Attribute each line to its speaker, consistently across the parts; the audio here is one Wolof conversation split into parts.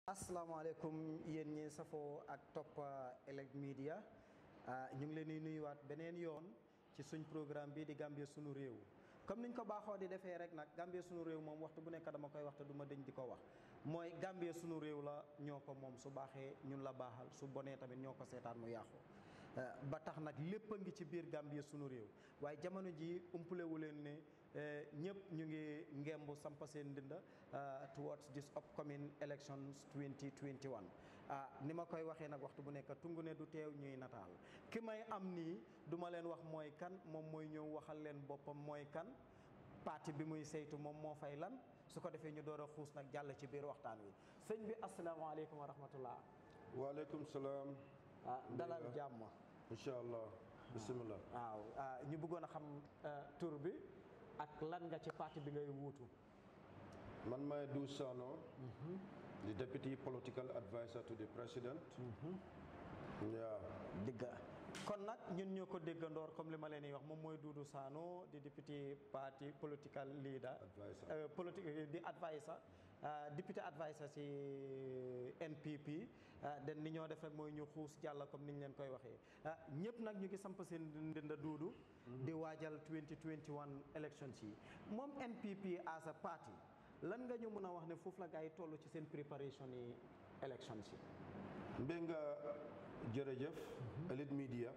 Speaker 1: asalaamaaleykum yéen ñi safoo ak topp Elec Media ñu ngi leen di nuyuwaat beneen yoon ci suñ programme bii di Gambia sunu réew comme niñ ko baaxoo di defee rek nag Gambia sunu réew moom waxtu bu nekk dama koy waxtu du ma dëñ di ko wax mooy Gambia sunu réew la ñoo ko moom su baaxee ñun la baaxal su bonee tamit ñoo ko seetaan mu yàqu ba tax nag lépp a ngi ci biir Gambia sunu réew waaye jamono ji umpalewu leen ne ñëpp ñu ngi ngemb sampa seen ndinda towards this upcoming elections 2021 ni ma koy waxee nag waxtu bu nekk tungu ne du teew ñuy nataal ki may am nii du ma leen wax mooy kan moom mooy ñëw waxal leen boppam mooy kan parti bi muy saytu moom moo fay lan su ko defee ñu door a xuus nag jàll ci biir waxtaan wi sëñ bi asalaamaaleykum wa rahmatullah
Speaker 2: waaleykum salaam.
Speaker 1: ah dalal jàmm.
Speaker 2: incha allah bisimilah.
Speaker 1: waaw ñu bëggoon a xam tur bi ak lan nga ci parti bi ngay wuutu.
Speaker 2: man maay Dou Sano. di deputy political adviser to the president. waaw.
Speaker 1: digga kon nag ñun ñoo ko déggandoor comme li ma leen di wax moom mooy Doudou Sano di député parti political leader.
Speaker 2: Adviser.
Speaker 1: politique di adviser député adviser si NPP den ni ñoo def rek mooy ñu xuus jàll comme ni ñu leen koy waxee ñëpp nag ñu ngi samp seen ndënda Doudou. di waajal 2021 elections yi moom NPP as a party lan nga ñu mën a wax ne foofu la gars yi toll ci seen préparation yi elections yi.
Speaker 2: mbé nga jërëjëf. Elite Media.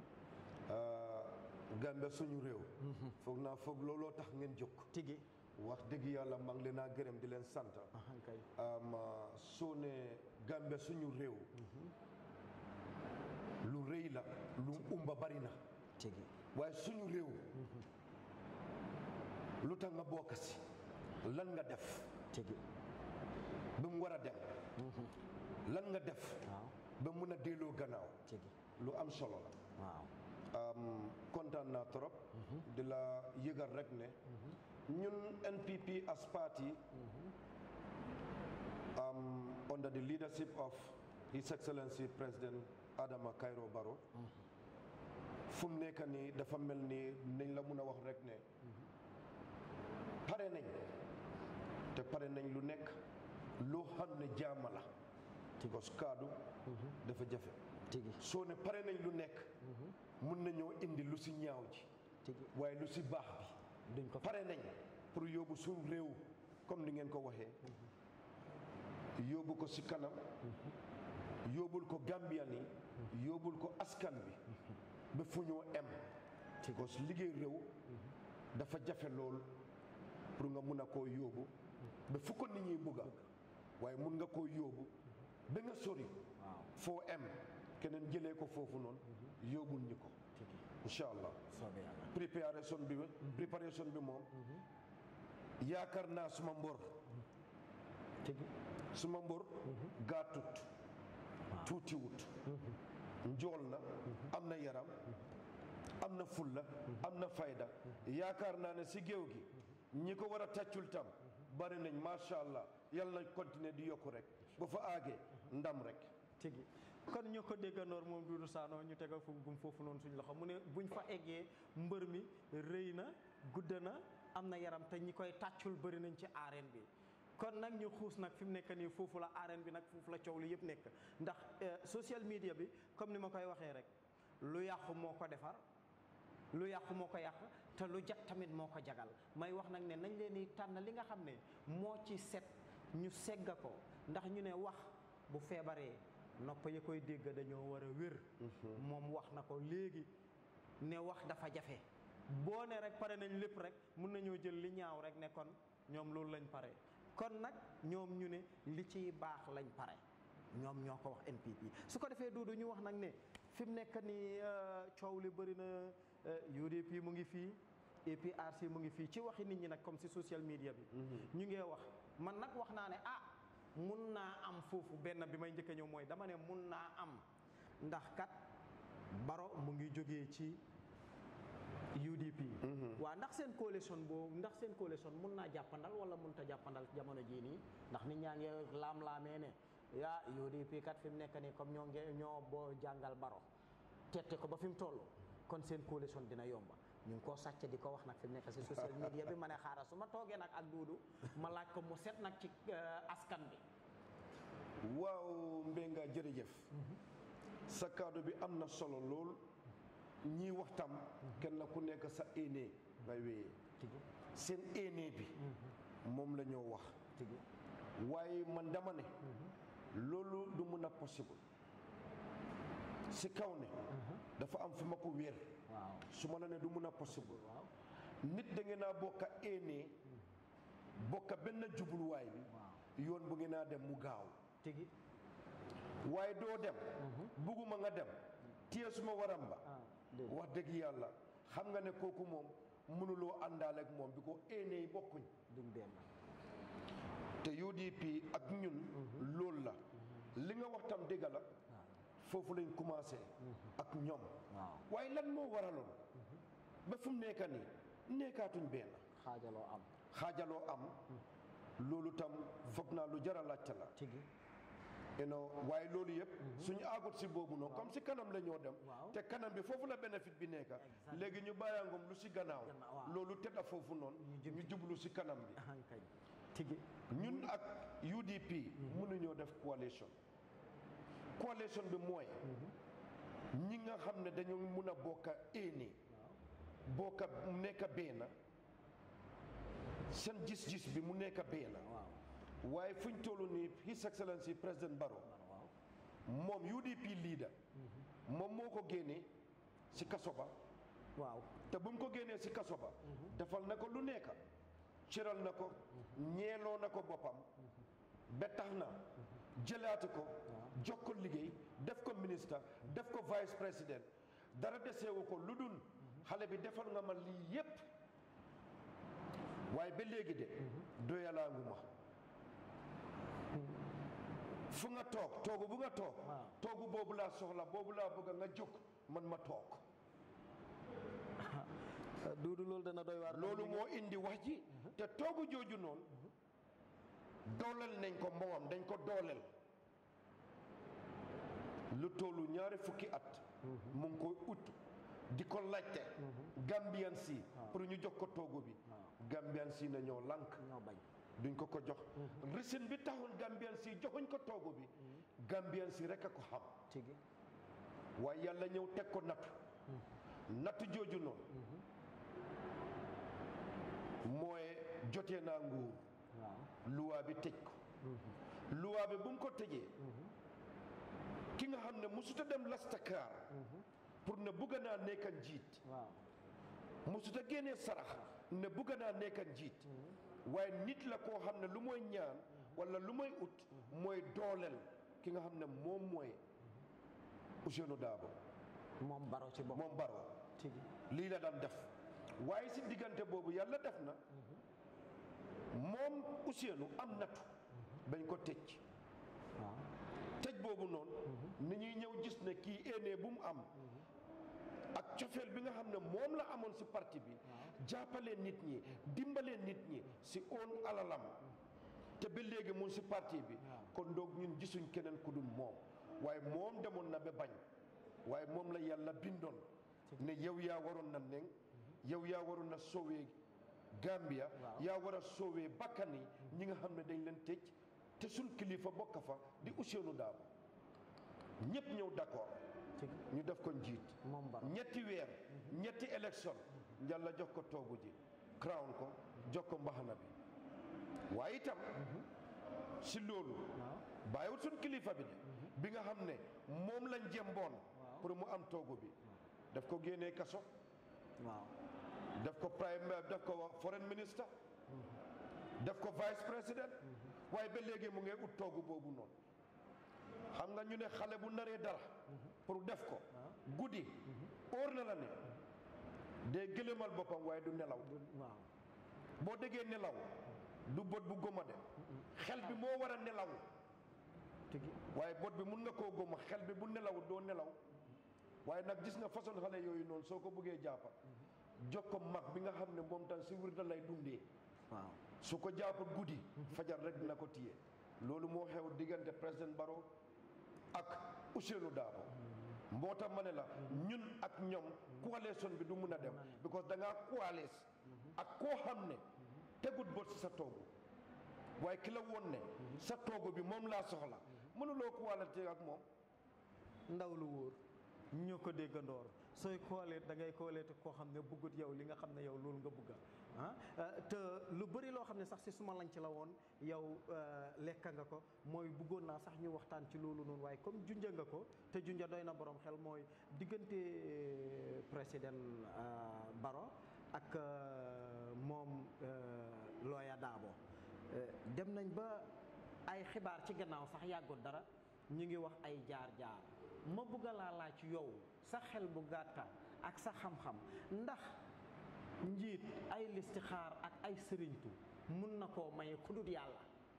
Speaker 2: Gambia suñu réew. foog naa foog looloo tax ngeen jóg.
Speaker 1: tigi
Speaker 2: wax dëgg yàlla maa ngi leen a gërëm di leen sant.
Speaker 1: kay
Speaker 2: soo ne Gambia suñu réew. lu rëy la lu umba bari na.
Speaker 1: tigi
Speaker 2: waaye suñu réew. lu tax nga bokk si. lan nga def.
Speaker 1: tigi
Speaker 2: ba mu war a dem. lan nga def.
Speaker 1: waaw
Speaker 2: ba mun a delloo gannaaw.
Speaker 1: tigi
Speaker 2: lu am solo la.
Speaker 1: waaw
Speaker 2: kontaan naa trop. di la yëgal rek ne. ñun NPP as party. under the leadership of His Excellency President Adama Kairó Barrow. fu mu nekk nii dafa mel ni nañ la mun a wax rek ne. pare nañ. te pare nañ lu nekk loo xam ne jaama la. because kaddu. dafa jafe.
Speaker 1: tigi
Speaker 2: soo ne pare nañ lu nekk. mun nañoo indi lu si ñaaw ji.
Speaker 1: tigi
Speaker 2: waaye lu si baax bi.
Speaker 1: duñ ko
Speaker 2: pare nañ pour yóbbu suñu réew comme ni ngeen ko waxee. yóbbu ko si kanam. yóbbul ko Gambian yi. yóbbul ko askan bi. ba fu ñoo em. because liggéey réew. dafa jafe lool pour nga mun a koo yóbbu. ba fu ko nit ñi bugga waaye mun nga koo yóbbu. ba nga sori.
Speaker 1: waaw
Speaker 2: foo em keneen jëlee ko foofu noonu. yóbbul ñu ko.
Speaker 1: tigi
Speaker 2: incha allah.
Speaker 1: soobee yàlla
Speaker 2: préparation bi préparation bi moom. yaakaar naa suma mbor
Speaker 1: tigi
Speaker 2: suma mbor gàttut tuutiwut njool na am na yaram am na fulla am na fayda yaakaar naa ne si géew gi ñi ko war a tàccul tam bari nañ macha allah yàlla na continuer di yokku rek ba fa aagee ndam rek
Speaker 1: tigi kon ñu ko déggandoor moom Doudou Sano ñu tegal fu gum foofu noonu suñu loxo mu ne buñ fa eggee mbër mi rëy na gudd na am na yaram te ñi koy tàccul bëri nañ ci arène bi kon nag ñu xuus nag fi mu nekk nii foofu la arène bi nag foofu la coow li yëpp nekk ndax social media bi comme ni ma koy waxee rek lu yàqu moo ko defar lu yàqu moo ko yàq te lu jag tamit moo ko jagal may wax nag ne nañ leen di tànn li nga xam ne moo ci set ñu segga ko ndax ñu ne wax bu feebaree nopp ya koy dégg dañoo war a wér moom wax na ko léegi ne wax dafa jafe boo ne rek pare nañ lépp rek mun nañoo jël li ñaaw rek ne kon ñoom loolu lañ pare kon nag ñoom ñu ne li ciy baax lañ pare ñoom ñoo ko wax NPP su ko defee Doudou ñu wax nag ne fi mu nekk nii coow li bëri na UDP mu ngi fii APRC mu ngi fii ci waxi nit ñi nag comme si social media bi ñu ngee wax man nag wax naa ne ah mun naa am foofu benn bi may njëkk a ñëw mooy dama ne mun naa am ndax kat Baro mu ngi jógee ci UDP waaw ndax seen coalition boobu ndax seen coalition mun naa jàppandal wala mun ta jàppandal jamono jii nii ndax nit ñaa ngi laam-laamee ne yaa UDP kat fi mu nekk nii comme ñoo nge ñoo boo jàngal Baro tette ko ba fi mu toll kon seen coalition dina yomba ñu ngi koo sàcc di ko wax nag fi mu nekk si social media bi ma ne xaaral su ma toogee nag ak Duudu ma laaj ko mu set nag ci askan bi
Speaker 2: waaw Mbenga jërëjëf sa kaddu bi am na solo lool ñii waxtam kenn ku nekk sa éene ngay wéyee
Speaker 1: tigi
Speaker 2: seen éene bi moom la ñoo wax
Speaker 1: tigi
Speaker 2: waaye man dama ne loolu du mun a possible si kaw ne dafa am fu ma ko wéer
Speaker 1: waaw
Speaker 2: su ma la ne du mun a possible
Speaker 1: waaw
Speaker 2: nit da ngeen a bokka éene bokka benn jubluwaay bi
Speaker 1: waaw
Speaker 2: yoon bu ngeen a dem mu gaaw
Speaker 1: tigi
Speaker 2: waaye doo dem bugguma nga dem téye suma waram ba
Speaker 1: ah déedéet
Speaker 2: wax dëgg yàlla xam nga ne kooku moom mënuloo àndaale ak moom bi ko éene yi bokkuñ
Speaker 1: duñ benn
Speaker 2: te UDP ak ñun loolu la li nga wax tam dëgg la
Speaker 1: waaw
Speaker 2: foofu lañ commencé ak ñoom
Speaker 1: waaw
Speaker 2: waaye lan moo waraloon ba fu mu nekk nii nekkaatuñ benn
Speaker 1: xaajaloo am
Speaker 2: xaajaloo am loolu tam foog naa lu jar a laajte la
Speaker 1: tigi
Speaker 2: you know waaye loolu yëpp suñu àggut si boobu noonu comme si kanam la ñoo dem
Speaker 1: Waaw.
Speaker 2: te kanam bi foofu la bénéfice bi nekk
Speaker 1: Exactement.
Speaker 2: léegi ñu bàyyaangom lu si gannaaw
Speaker 1: Gannaaw, waaw.
Speaker 2: loolu tedda foofu noonu ñu jublu si kanam bi
Speaker 1: ahankañ tigi
Speaker 2: ñun ak UDP mënuñoo def coalition coalition bi mooy ñi nga xam ne dañu mun a bokka éene bokka nekk benn seen gis-gis bi mu nekk benn
Speaker 1: waaw
Speaker 2: waaye fuñ toll nii His Excellency président Barrow
Speaker 1: waaw
Speaker 2: moom UDP leader moom moo ko génnee si kaso ba
Speaker 1: waaw
Speaker 2: te bu mu ko génnee si kaso ba defal na ko lu nekk ciral na ko ñeeloo na ko boppam ba tax na jëlaati ko jox ko liggéey def ko ministre def ko vice président dara deseewu ko lu dul xale bi defal nga ma lii yépp waaye ba léegi de doyalaangu ma fu nga toog toogu bu nga toog
Speaker 1: waaw.
Speaker 2: toogu boobu laa soxla boobu laa bëgg nga jóg man ma toog
Speaker 1: duudu loolu dana doy waar
Speaker 2: loolu moo indi wax ji te toogu jooju noonu dooleel nañ ko moom dañ ko dooleel lu tollu ñaari fukki at mu ngi koy ut di ko laajte Gambian si pour ñu jox ko toogu bi Gambian si na ñoo lànk
Speaker 1: ñoo bañ
Speaker 2: duñ ko ko jox risin bi taxoon Gambian si joxuñ ko toogu bi Gambian si rek a ko xam
Speaker 1: tigi
Speaker 2: waaye yàlla ñëw teg ko nattu nattu jooju noonu mooy jotee naa nguur
Speaker 1: waaw
Speaker 2: luwaa bi tëj ko luwaa bi bu mu ko tëjee ki nga xam ne musuta dem lastakaar pour ne bugga naa nekka njiit
Speaker 1: waaw
Speaker 2: musuta génnee sarax ne bugga naa nekka njiit waaye nit la koo xam ne lu mooy ñaan wala lu mooy ut mooy dooleel ki nga xam ne moom mooy Ousseynou Daabo
Speaker 1: moom baro ci bopp
Speaker 2: moom Barrow
Speaker 1: tigi
Speaker 2: lii la daan def waaye si diggante boobu yàlla def na moom Ousseynou am nattu bañ ko tëj
Speaker 1: waaw
Speaker 2: tëj boobu noonu ni ñuy ñëw gis ne kii éenee bu mu am ak cofeel bi nga xam ne moom la amoon si parti bi jàppalee nit ñi dimbalee nit ñi si oon alalam te ba léegi mun si parti bi kon donc ñun gisuñ keneen ku dul moom waaye moom demoon na ba bañ waaye moom la yàlla bindoon ne yow yaa waroon na neng yow yaa waroon na soowee Gambia yaa war a soowee bakkan yi ñi nga xam ne dañ leen tëj te suñ kilifa bokk fa di Ousseynou Daabo ñëpp ñëw d'accord
Speaker 1: tigi
Speaker 2: ñu def ko njiit
Speaker 1: moom baro
Speaker 2: ñetti weer ñetti élection njàlla jox ko toogu ji crown ko jox ko mbaxana bi waaye itam si loolu
Speaker 1: waaw
Speaker 2: bàyyiwut suñ kilifa bi de bi nga xam ne moom lañ jëmboon pour mu am toogu bi daf ko génnee kaso
Speaker 1: waaw
Speaker 2: def ko prime def ko foreign minister def ko vice président waaye ba léegi mu ngi ut toogu boobu noonu xam nga ñu ne xale bu naree dara pour def ko guddi óor na la ne day gëlëmal boppam waaye du nelaw
Speaker 1: waaw
Speaker 2: boo déggee nelaw du bët bu goma de xel bi moo war a nelaw
Speaker 1: tigi
Speaker 2: waaye bët bi mun nga koo goma xel bi bu nelaw doo nelaw waaye nag gis nga façon xale yooyu noonu soo ko bëggee jàppa jox ko mag bi nga xam ne moom tam si wirda lay dundee
Speaker 1: waaw
Speaker 2: su ko jàppa guddi fajar rek dina ko téye loolu moo xew diggante président Barrow ak Ousseynou Daabo moo tax ma ne la ñun ak ñoom coalition bi du mun a dem because da ngaa coalesce ak koo xam ne tegut bët si sa toogu waaye ki la woon ne sa toogu bi moom laa soxla mënuloo ko wàllate ak moom
Speaker 1: ndaw lu wóor ñoo ko déggandoor sooy koolee da ngay koolee te koo xam ne bëggut yow li nga xam ne yow loolu nga bëgga ah te lu bëri loo xam ne sax si suma lañ ci la woon yow lekka nga ko mooy bëggoon naa sax ñu waxtaan ci loolu noonu waaye comme junja nga ko te junja doy na borom xel mooy diggante président Barrow ak moom Lawyer Darboe dem nañ ba ay xibaar ci gannaaw sax yàggut dara ñu ngi wax ay jaar-jaar ma bëgg laa laaj yow sa xel bu gàtta ak sa xam-xam ndax njiit ay listixaar ak ay sëriñtu mun na koo maye ku dut yàlla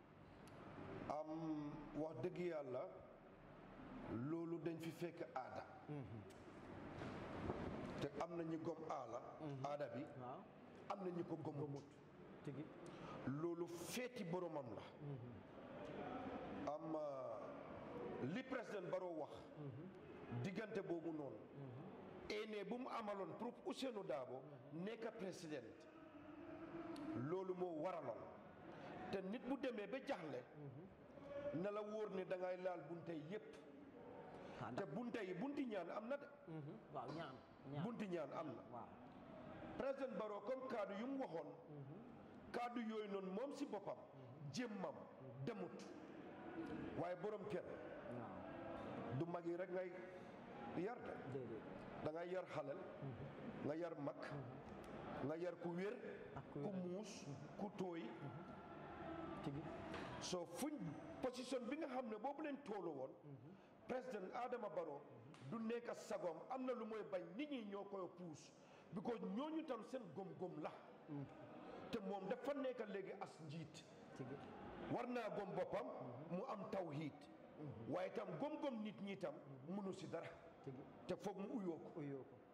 Speaker 2: am wax dëgg yàlla loolu dañ fi fekk aada te am na ñu gom aala aada bi
Speaker 1: waaw
Speaker 2: am na ñu ko gomut
Speaker 1: tigi
Speaker 2: loolu feeti boromam la am li président Barrow wax diggante boobu noonu ene bu mu amaloon pour Ousseynou Dabo nekk président loolu moo waraloon te nit bu demee ba jaxle na la wóor ne da ngay laal bunte yépp te bunte yi bunti ñaan am na de
Speaker 1: waaw ñaan ñaan
Speaker 2: bunti ñaan am na
Speaker 1: waaw
Speaker 2: président Barrow comme kaddu yu mu waxoon kaddu yooyu noonu moom si boppam jémmam demut waaye borom kër
Speaker 1: waaw
Speaker 2: du mag yi rek ngay yar de
Speaker 1: déedéet
Speaker 2: da ngay yar xalel nga yar mag nga yar ku wér
Speaker 1: ak ku
Speaker 2: ku
Speaker 1: wér.
Speaker 2: muus ku tooy
Speaker 1: tigi
Speaker 2: soo fuñ position bi nga xam ne boobu leen toolu woon président Adama Barrow du nekk a sagoom am na lu mooy bañ nit ñi ñoo koy puus because ñooñu tam seen gom-gom la te moom dafa nekk léegi as njiit
Speaker 1: tigi
Speaker 2: war naa gom boppam mu am tawhiid waaye tam gom-gom nit ñi tam mënu si dara
Speaker 1: tigi
Speaker 2: te foog mu uyoo ko
Speaker 1: uyoo ko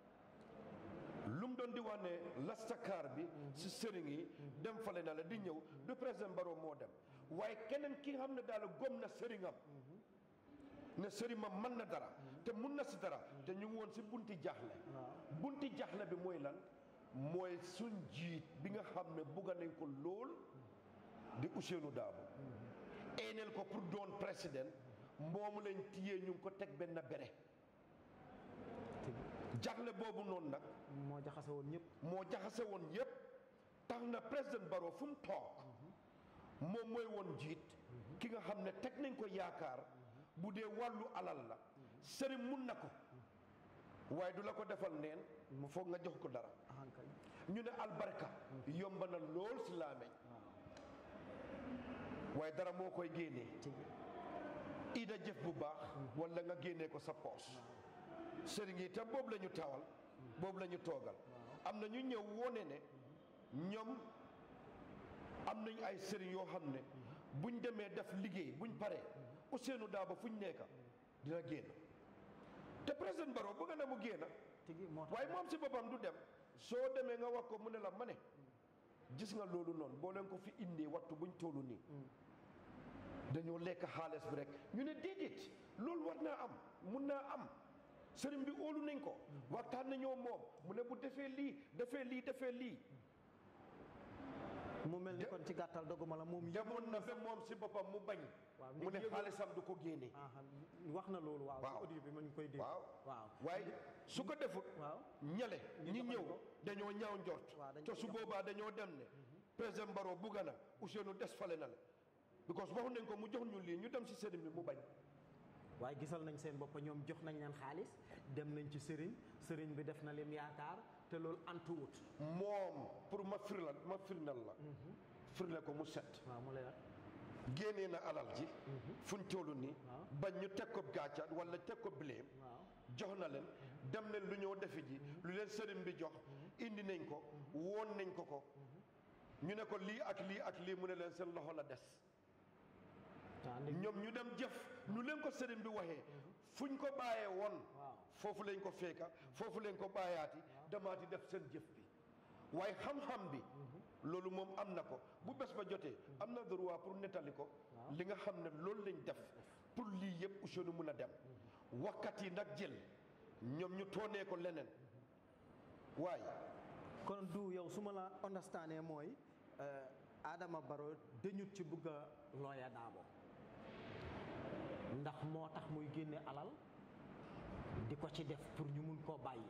Speaker 2: lu mu doon di wax ne lastakaar bi si sëriñ yi dem fale na la di ñëw du président Barrow moo dem waaye keneen ki nga xam ne daal gom na sëriñam ne sëriñam mën na dara te mun na si dara te ñu ngi woon si bunti jaaxle
Speaker 1: waaw
Speaker 2: bunti jaaxle bi mooy lan mooy suñ jiit bi nga xam ne bugga nañ ko lool di Ousseynou Dabo eeneel ko pour doon président moomu lañ tiyee ñu ngi ko teg benn bere
Speaker 1: tigi
Speaker 2: jaaxle boobu noonu nag
Speaker 1: moo jaxase woon ñëpp
Speaker 2: moo jaxase woon yépp tax na président Barrow fu mu toog moom mooy woon jiit ki nga xam ne teg nañ ko yaakaar bu dee wàllu alal la sëriñ mun na ko waaye du la ko defal neen foog nga jox ko dara
Speaker 1: ahankay
Speaker 2: ñu ne albarka yomb na lool si laameñ
Speaker 1: waaw
Speaker 2: waaye dara moo koy génnee
Speaker 1: tigi
Speaker 2: ida jëf bu baax wala nga génnee ko sa poos sëriñ yi tam boobu la ñu tawal boobu la ñu toogal am na ñu ñëw wone ne ñoom am nañ ay sëriñ yoo xam ne buñ demee def liggéey buñ paree Ousseynou Dabo fuñ nekka dina génn te président Barrow bëgg na mu génn
Speaker 1: tigi moo tax
Speaker 2: waaye moom si boppam du dem soo demee nga wax ko mu ne la ma ne gis nga loolu noonu boo leen ko fi indee wattu buñ tollu nii dañoo lekk xaalis bi rek ñu ne déedéet loolu war naa am mun naa am sëriñ bi óolu nañ ko waxtaan nañoo moom mu ne bu defee lii defee lii defee lii
Speaker 1: mu mel ni kon ci gàttal doguma la moom
Speaker 2: demoon na ba moom si boppam mu bañ
Speaker 1: waaw
Speaker 2: mu ne
Speaker 1: yëgoon-
Speaker 2: xaalisam du ko génne
Speaker 1: aha wax na loolu waaw
Speaker 2: Waaw.
Speaker 1: ci audio bi ma ñu koy dégg
Speaker 2: waaw
Speaker 1: waaw
Speaker 2: waaye su ko defut
Speaker 1: waaw
Speaker 2: ñale
Speaker 1: Ñu
Speaker 2: ñi
Speaker 1: doxal
Speaker 2: ñëw
Speaker 1: ko.
Speaker 2: dañoo ñaaw njort
Speaker 1: Waaw, dañ
Speaker 2: te
Speaker 1: ko
Speaker 2: su
Speaker 1: jox.
Speaker 2: boobaa dañoo dem ne président Barrow bugga na Ousseynou des fale na la because waxu nañ ko mu jox ñu lii ñu dem si sëriñ bi mu bañ
Speaker 1: waaye gisal nañ seen bopp ñoom jox nañ leen xaalis dem nañ ci sëriñ sëriñ bi def na leen yaakaar te loolu antuwut
Speaker 2: moom pour ma firla ma firnal la firle ko mu set
Speaker 1: waaw mu leer
Speaker 2: génnee na alal ji fuñ toll nii
Speaker 1: Waaw.
Speaker 2: bañ ñu teg ko gàcca wala teg ko bileem
Speaker 1: waaw
Speaker 2: jox na leen dem leen lu ñëw defi ji lu leen sëriñ bi jox indi nañ ko woon nañ ko ko ñu ne ko lii ak lii ak lii mu ne leen seen loxo la des
Speaker 1: waaw ndég-
Speaker 2: ñoom ñu dem jëf ñu leen ko sëriñ bi waxee fuñ ko bàyyee woon
Speaker 1: waaw
Speaker 2: foofu lañ ko fekka foofu lañ ko bàyyaati demaati def seen jëf bi waaye xam-xam bi loolu moom am na ko bu bés ba jotee am na droit pour nettali ko
Speaker 1: Waaw.
Speaker 2: li nga xam ne loolu lañ def pour lii yëpp Ousseynou mun a dem wakkat yi nag jël ñoom ñu toonee ko leneen waaye
Speaker 1: kon du yow su ma la understandee mooy euh, Adama Barrow dañut ci bugg a Lawyer Darboe ndax moo tax muy génne alal di ko ci def pour ñu mun koo bàyyi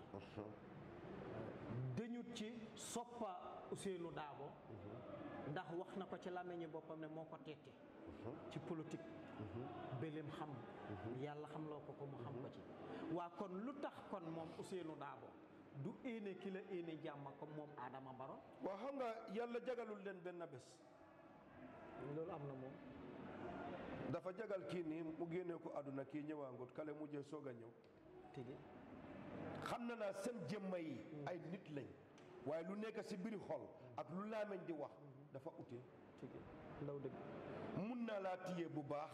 Speaker 1: dañut ci soppa Ousseynou Daabo ndax wax na ko ci làmmiñu boppam ne moo ko teete ci politique bëleem xam yàlla xam loo ko ko mu xam ko ci waa kon lu tax kon moom Ousseynou Daabo du éene ki la éene jàmm comme moom Adama Baro
Speaker 2: waaw xam nga yàlla jagalul leen benn bés
Speaker 1: loolu am na moom
Speaker 2: dafa jagal kii nii mu génnee ko àdduna kii ñëwaangut kale mujjee soog a ñëw
Speaker 1: tigi
Speaker 2: xam na naa seen jëmma yi ay nit lañ waaye lu nekk si biir xol ak lu laameñ di wax dafa ute
Speaker 1: tigi ndaw dëgg
Speaker 2: mun naa laa téye bu baax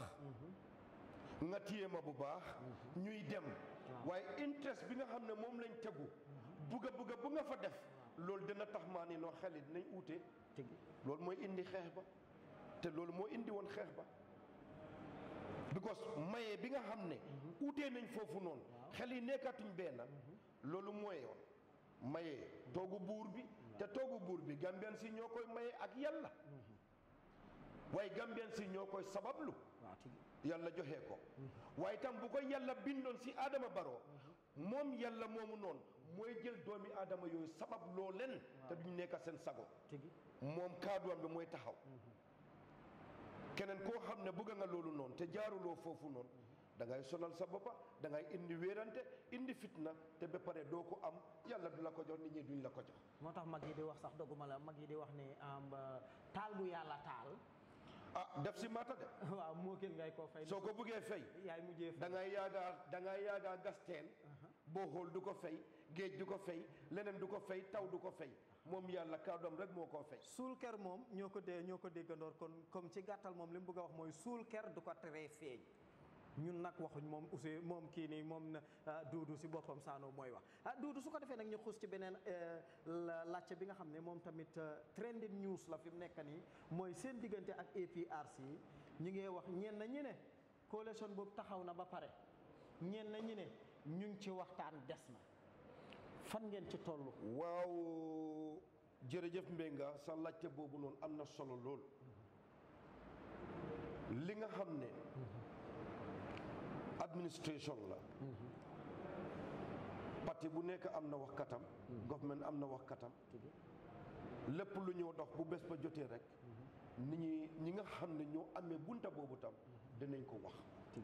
Speaker 2: nga téye ma bu baax ñuy dem waaye interest bi nga xam ne moom lañ tegu bugga bugga bu nga fa def loolu dina tax maa ni noo xel it nañ uute
Speaker 1: tigi
Speaker 2: loolu mooy indi xeex ba te loolu moo indi woon xeex ba because maye bi nga xam ne uutee nañ foofu noonu xel yi nekkatuñ benn loolu mooy yoon maye toogu buur bi te toogu buur bi Gambian si ñoo koy maye ak yàlla waaye Gambian si ñoo koy sabablu
Speaker 1: waaw tigi
Speaker 2: yàlla joxe ko waaye tam bu ko yàlla bindoon si Adama Barrow moom yàlla moomu noonu mooy jël doomi Adama yooyu sabab loo leen te duñ nekk seen sago
Speaker 1: tigi
Speaker 2: moom kaaduwam bi mooy taxaw keneen koo xam ne bëgg nga loolu noonu te jaaruloo foofu noonu da ngay sonal sa boppa da ngay indi wéerante indi fitna te ba pare doo ko am yàlla du la ko jox nit ñi duñ la ko jox
Speaker 1: moo tax mag yi di wax sax doguma la mag yi di wax ne am taal bu yàlla taal
Speaker 2: ah def si maata de
Speaker 1: waaw moo gën ngay koo fay
Speaker 2: soo ko bëggee fay
Speaker 1: yaay mujjee
Speaker 2: da
Speaker 1: fay
Speaker 2: ngay yaagaa da ngay yaagaa gas teen boo xool du ko fay géej du ko fay leneen du ko fay taw du ko fay moom yàlla kàddoom rek moo koo fay
Speaker 1: suul ker moom ñoo ko dee ñoo ko déggandoor kon comme ci gàttal moom li mu bëgg a wax mooy suul ker du ko teree feeñ ñun nag waxuñ moom aussi moom kii nii moom na duudu si boppam saano mooy wax ah duudu su ko defee nag ñu xuus ci beneen laajte bi nga xam ne moom tamit trending news la fi mu nekk nii mooy seen diggante ak APRC ñu ngi wax ñenn ñi ne coalition boobu taxaw na ba pare ñenn ñi ne ñu ngi ci waxtaan des na fan ngeen ci toll
Speaker 2: waaw jërëjëf Mbenga sa laajte boobu noonu am na solo lool li nga xam ne administration la parti bu nekk am na wax katam government am na wax katam lépp lu ñoo dox bu bés ba jotee rek nit ñi ñi nga xam ne ñoo amee bunta boobu tam dinañ ko wax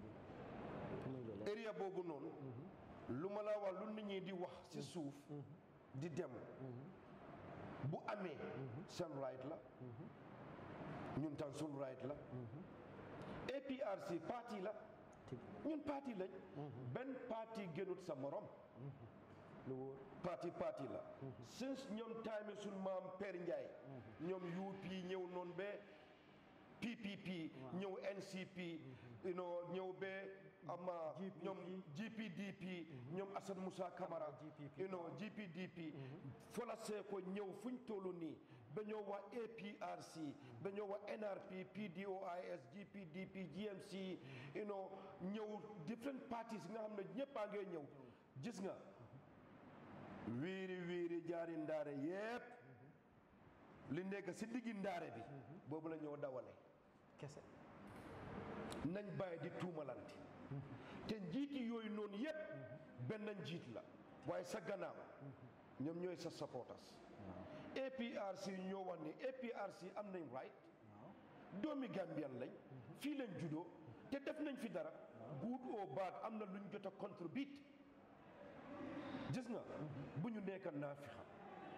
Speaker 2: area boobu noonu lu ma la wax lu nit ñi di wax ci suuf di dem bu amee seen right la ñun tam suñ right la APRC parti la ñun parti lañ benn parti gënut sa morom
Speaker 1: lu wóor
Speaker 2: parti parti la since ñoom time suñ maam Père Ndiaye ñoom UP ñëw noonu ba PPP ñëw NCP you know ñëw ba ama ñoom GPDP ñoom Assane Moussa Camara you know GPDP fola see ko ñëw fuñ tollu nii ba ñoo wax APRC ba ñoo wax NRP PDOIS GPDP GMC you know ñëw different parties nga xam ne ñëpp a ngee ñëw gis nga wiiri wiiri jaari ndaare yépp li nekk si diggi ndaare bi boobu la ñoo dawale
Speaker 1: kese
Speaker 2: nañ bàyyi di tuumalante te njiiti yooyu noonu yépp benn njiit la waaye sa gannaaw ñoom ñooy sa supporters APRC ñoo wax ni APRC am nañ right doomi Gambian lañ fii lañ juddoo te def nañ fi dara good or bad am na luñ jot a contribute gis nga bu ñu nekk naa fi xam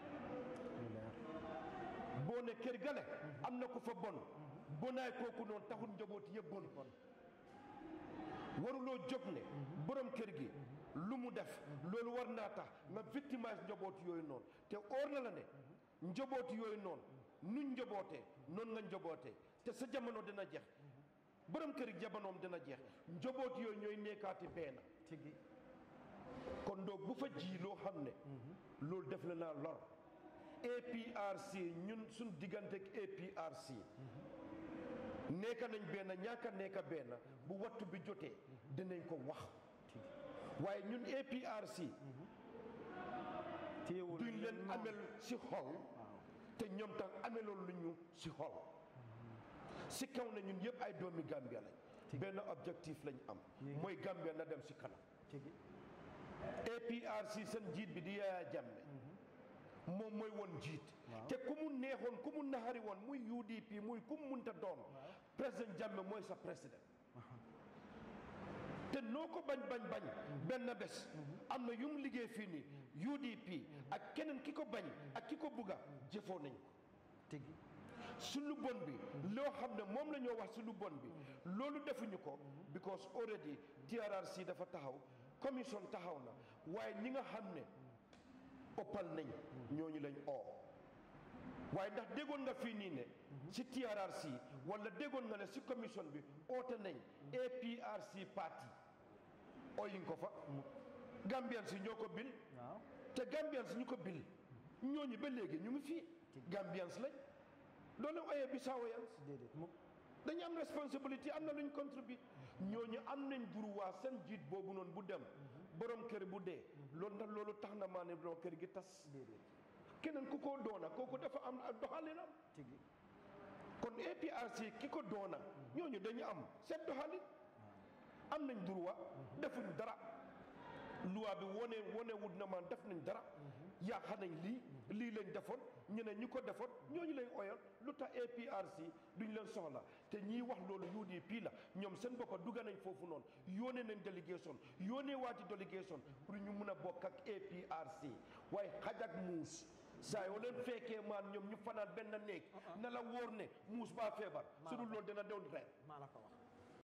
Speaker 2: boo ne kër gale am na ko fa bon bonaay kooku noonu taxul njaboot yëpp bon waruloo jóg ne borom kër gi lu mu def loolu war naa tax nga victimise njaboot yooyu noonu te óor na la ne njaboot yooyu noonu nuñ njabootee noonu nga njabootee te sa jamono dina jeex borom kër gi jamonoom dina jeex njaboot yooyu ñooy nekkaati benn
Speaker 1: tigi
Speaker 2: kon donc bu fa ji loo xam ne loolu def la naa lor APRC ñun suñ diggante ak APRC nekka nañ benn ñaaka nekka benn bu wattu bi jotee dinañ ko wax waaye ñun APRC
Speaker 1: téyewul
Speaker 2: duñ leen amel si xol te ñoom tam ameloon lu ñu si xol si kaw na ñun yëpp ay doomi Gambia lañ benn objectif lañ am mooy Gambia na dem si kanam
Speaker 1: tigi
Speaker 2: APRC seen njiit bi di Yaya Jammeh moom mooy woon njiit te ku mu neexoon ku mu naxari woon muy UDP muy ku mu munta doon président Jammeh mooy sa président te noo ko bañ bañ bañ benn bés am na yu mu liggéey fii nii UDP ak keneen ki ko bañ ak ki ko bugga jëfoo nañ ko
Speaker 1: tigi
Speaker 2: su lu bon bi loo xam ne moom la ñoo wax su lu bon bi loolu defuñu ko because already TRRC dafa taxaw commission taxaw na waaye ñi nga xam ne ëppal nañ ñooñu lañ oo waaye ndax déggoon nga fii nii ne si TRRC wala déggoon nga ne si commission bi oote nañ APRC parti ooyuñ ko fa Gambian si ñoo ko bil
Speaker 1: waaw
Speaker 2: te Gambians ñu ko bil ñooñu ba léegi ñu ngi fii Gambians lañ doole oyee Bissawoyans
Speaker 1: déedéet mukk
Speaker 2: dañu am responsabilité am na luñ contribute ñooñu am nañ droit seen jiit boobu noonu bu dem borom kër bu dee loolu ndax loolu tax na maa ne borom kër gi tas
Speaker 1: déedéet
Speaker 2: keneen ku ko doona kooku dafa am doxalinam
Speaker 1: tigi
Speaker 2: kon APRC ki ko doona ñooñu dañu am seen doxalin am nañ droit defuñ dara loi bi wone wone wut na man def nañ dara yàq nañ lii lii lañ defoon ñu ne ñi ko defoon ñooñu lañ oyoon lu tax APRC duñ leen soxla te ñiy wax loolu UDP la ñoom seen boppa dugga nañ foofu noonu yónnee nañ délégation yónnee waati délégation pour ñu mun a bokk ak APRC waaye xaj ak muus saa yoo leen fekkee maan ñoom ñu fanaan benn néeg na la wóor ne muus baa feebar su dul loolu dina doon ren
Speaker 1: maa la ko wax